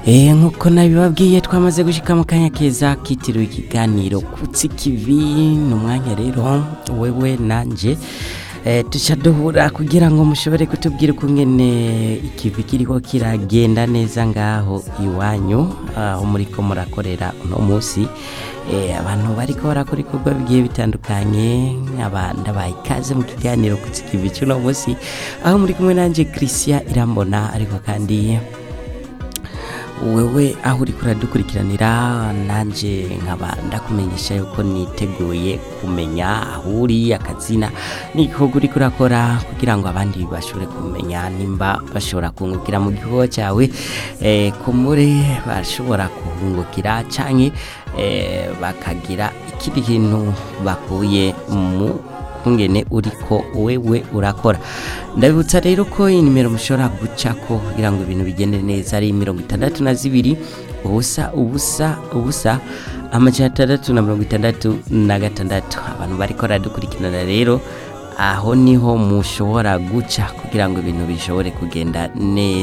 Eh nkuko nabibabwiye twamaze gushika mu kanya keza kitiriwe ikiganiro kutsi kivi ni umwanya rero wewe nanje eh, tuca duhura kugira ngo mushobore kutubwira ukungene ikivi kiriko kiragenda neza ngaho iwanyu aho muriko murakorera uno musi eh, abantu bariko barakora ibikorwa bigiye bitandukanye aba ndabaye ikaze mu kiganiro kutsi kivi cy'uno musi aho muri kumwe nanje Christian Irambona ariko kandi wewe aho uri kuradukurikiranira nanje nkaba ndakumenyesha yuko niteguye kumenya aho uri akazina n'igikorwa uriko urakora kugira ngo abandi bashobore kumenya nimba bashobora kungukira mu gikorwa cyawe eh, kumure bashobora kuhungukira canke eh, bakagira ikindi kintu bakuye mu kungene uriko wewe urakora ndabibutsa rero ko inimero mushobora gucako kugira ngo ibintu bigende neza ari mirongo itandatu na zibiri ubusa ubusa ubusa amajana atandatu na mirongo itandatu na gatandatu abantu bariko baradukurikirana rero aho niho mushobora guca kugira ngo ibintu bishobore kugenda neza